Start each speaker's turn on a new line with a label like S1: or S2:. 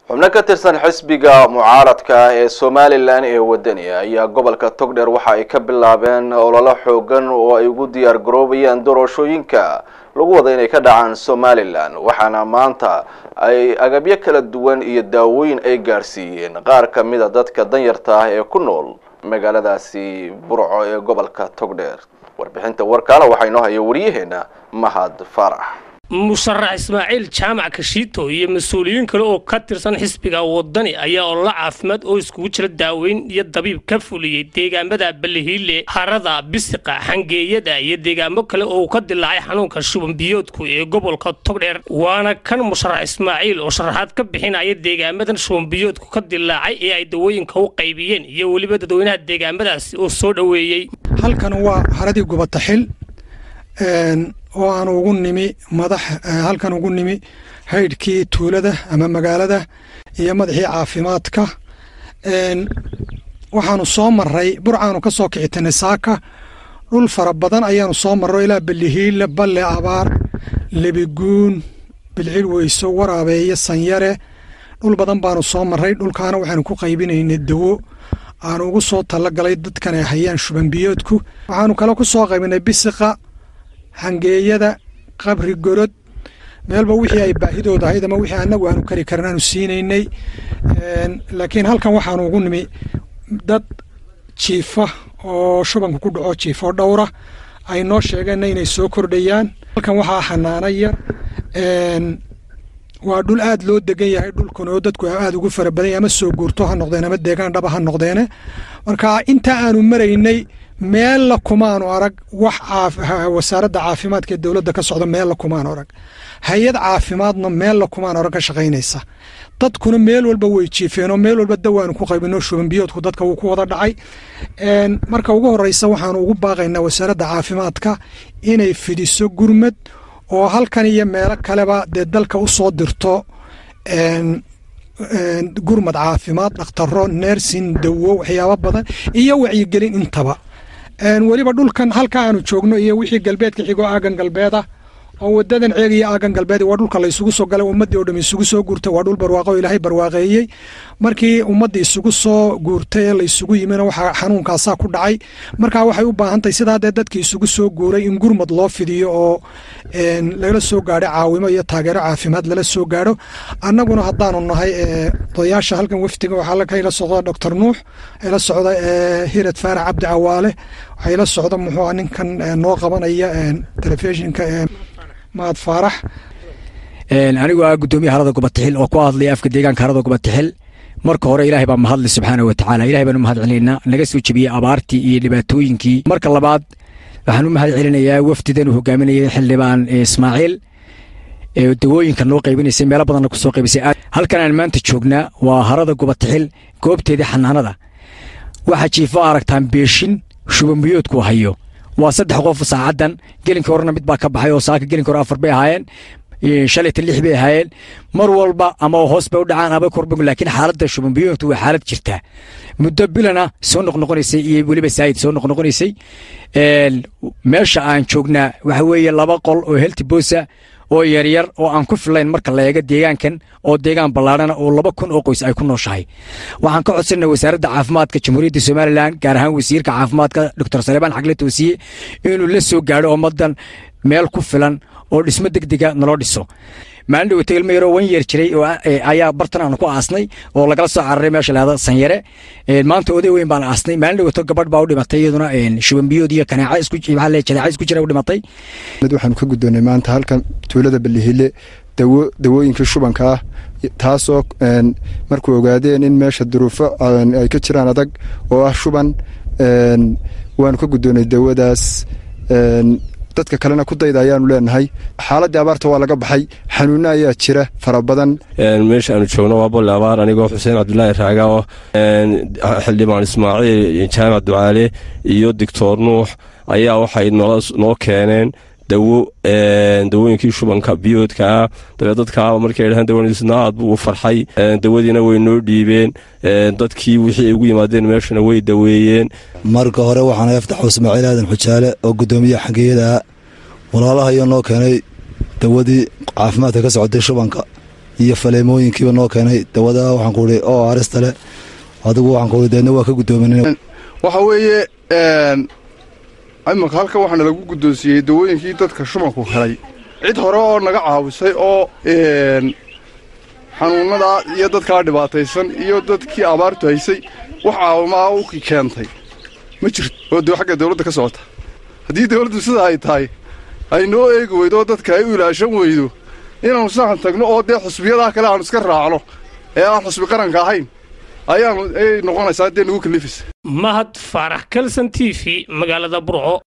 S1: xubno ka tirsan xisbiga mucaaradka ah ee somalilan ee wadaniga ayaa gobolka togdheer waxa ay ka bilaabeen ololo xoogan oo ay ugu diyaar garoobayaan doorashooyinka lagu wada inay ka dhacaan somalilan waxaana maanta ay agabyo kala duwan iyo daawooyin ay gaadhsiiyeen qaar ka mid a dadka danyarta ah ee ku nool magaaladaasi burco ee gobolka togdheer warbixinta warkaana waxaa inoo haya waryaheena mahad faarax
S2: musharax ismaaciil jaamac kashiito iyo mas-uuliyiin kale oo ka tirsan xisbiga wadani ayaa ololo caafimaad oo iskugu jira daaweyn iyo dabiib ka fuliyey deegaamada balihiile harada bisiqa xangeeyada iyo deegaamo kale oo uu ka dilaacay xanuunka shubanbiyoodku ee gobolka togdheer waana kan musharax ismaaciil oo sharaxaad ka bixinaya deegaamadan shubanbiyoodku ka dilaacay ee ay dawooyinka u qaybiyeen iyo weliba dadweynaha deegaamadaasi oo soo dhoweeyey
S3: halkan waa haradii gubataxil oo aan ugu nimi madax halkan ugu nimi haydhkii tuulada ama magaalada iyo madaxii caafimaadka waxaanu soo maray burcaanu ka soo kicitanay saaka dhul fara badan ayaanu soo marro ilaa balihiile balle abaar lebiguun bilcil weyso waraabeeye sanyare dhul badan baanu soo marray dhulkaana waxaanu ku qaybinaynay dawo aanu ugu soo talagalay dadkan ay hayaan shubanbiyoodku waxaanu kale ku soo qaybinay bisiqa hangeeyada qabri gorod meelba wixii ay baahidooda ahayd ama wixii annagu aanu kari karin aanu siinaynay laakiin halkan waxaanu ugu nimi dad jiifa oo shubanka ku dhaco jiifo dhowra ay noo sheegeenna inay soo kordhayaan halkan waxaa xanaana yar waa dhul aad loo degan yahay dhulkan oo dadku aad ugu fara badan yahay ama soo guurto ha noqdeen ama deegaan dhaba ha noqdeene marka inta aanu maraynay meella kumaanu arag wax wasaaradda caafimaadka ee dowladda ka socda meella kumaanu arag hay-ad caafimaadna meella kumaanu arag ka shaqaynaysa dadkuna meel walba way jiifeen oo meel walba dawaanu ku qaybino shubanbiyoodku dadka wuu ku wada dhacay marka ugu horeysa waxaanu ugu baaqaynaa wasaaradda caafimaadka inay fidiso gurmad oo halkan iyo meelo kaleba dee dalka u soo dirto gurmad caafimaad dhakhtaro neersin dawo waxyaabo badan iyo wacyigelin intaba weliba dhulkan halka aanu joogno iyo wixii galbeedka xigoo aagan galbeeda oo wadadan ceeg iyo aagan galbeed waa dhulka laysugu soo galay ummaddii oo dham isugu soo guurtay waa dhul barwaaqo oo ilaahay barwaaqeeyey markii ummaddii isugu soo guurtay ee laysugu yimina waxaa xanuunkaasaa ku dhacay marka waxay u baahan tahay sidaa dee dadkii isugu soo guuray in gurmad loo fidiyo oo lagala soo gaadho caawimo iyo taageero caafimaad lala soo gaadho annaguna haddaanu nahay odayaasha halkan wafdiga waxaa kayla socda doctor nuux ayla socda hirad faarax cabdi cawaale waxay la socda muxuu ninkan noo qabanaya telefishinka mahad faarax
S4: anigu ah guddoomiya harada gubatixil oo ku hadlaya afka deegaanka harada gubatixil marka hore ilaahay baa mahadli subxaana wa tacaala ilahay baanu mahad celinaynaa naga soo jebiyey abaartii iyo dhibaatooyinkii marka labaad waxaan u mahad celinayaa wafdidan uu hogaaminayay xildhibaan ismaaciil ee dawooyinka noo qaybinaysay meelo badanna kusoo qaybisay halkan aan maanta joognaa waa harada gubatixil goobteedii xanaanada waxaa jiifo aragtaan beeshin shubanbiyoodku hayo waa saddex qof saacaddan gelinka horena mid baa ka baxay oo saaka gelinka hore afar bay ahaayeen shalayta lix bay ahaayeen mar walba ama hoos bay u dhacaan ama korbog laakiin xaaladda shubanbiyoodku waa xaalad jirtaa muddo bilana soo noqnoqonaysay iyo weliba saayid soo noqnoqonaysay meesha aan joognaa waxa weeye laba qol oo helti boosa oo yaryar oo aan ku filayn marka la eego deegaankan oo deegaan ballaadhana oo laba kun oo qoys ay ku nooshahay waxaan ka codsanay wasaaradda caafimaadka jamhuuriyadda somalilan gaar ahaan wasiirka caafimaadka doctor saleebaan xagle toosiye inuu la soo gaadho ummaddan meel ku filan oo dhismo degdega naloo dhiso maalin dhawata ilmo yaroo wan yeer jiray oo ayaa bartan aanu ku aasnay oo lagala soo cararay meesha lahada sanyare maanta oday weyn baan aasnay maalin dhawato gabadh baa u dhimatay iyaduna shubanbiyood iyo kaneeca isku jadeeca isku jira u dhimatay
S5: mid waxaanu ka guddoonnay maanta halkan tuulada balihile dawo dawooyinkii shubanka ah taasoo markuu ogaadeen in meesha duruufo ay ka jiraan adag oo ah shuban waanu ka guddoonnay dawadaas dadka kalena ku dayda ayaanu leenahay xaaladii abaarta waa laga baxay xanuunno ayaa jira fara badan
S6: meesha aanu joogno waa bolle abaar anigoo xuseen cabdulaahi raaga oo xildhibaan ismaaciil jaamac ducaale iyo doctor nuux ayaa waxay noo keeneen dawo dawooyinkii shubanka biyoodka ah dabee dadkaa markay dhahaan dawadiisna aad buu u farxay dawadiina way noo dhiibeen dadkii wixii ay ugu yimaadeen meeshana way daweeyeen
S7: marka hore waxaan aftaxu ismaaciil aadan xujaale oo guddoomiyaha xangeeyada walaalaha iyo noo keenay dawadii caafimaadka ka socotay shubanka iyo faleemooyinkiiba noo keenay dawada waxaan ku ihi oo arista leh adigu waxaan ku ihi deedna waa ka guddoomin
S8: waxa weeye imanka halkan waxaana lagu guddoonsiiyey dawooyinkii dadka shumanku helay cid hore oo naga caawisay oo xanuunnada iyo dadkaa dhibaataysan iyo dadkii abaartu haysay wax caawimaa u keentay ma jirto oo de xagga dawladda ka socota haddii dawladdu sidaa ay tahay ay noo eegi weydo oo dadka ay u ilaashan weydo inaannu sahan tagno oo dee xusbiyadaa kale aanu iska raacno ee aan xusbi qaranka ahayn ayaanu ay noqonaysaa dee nagu kalifis
S2: mahad faarax kalson t v magaalada burco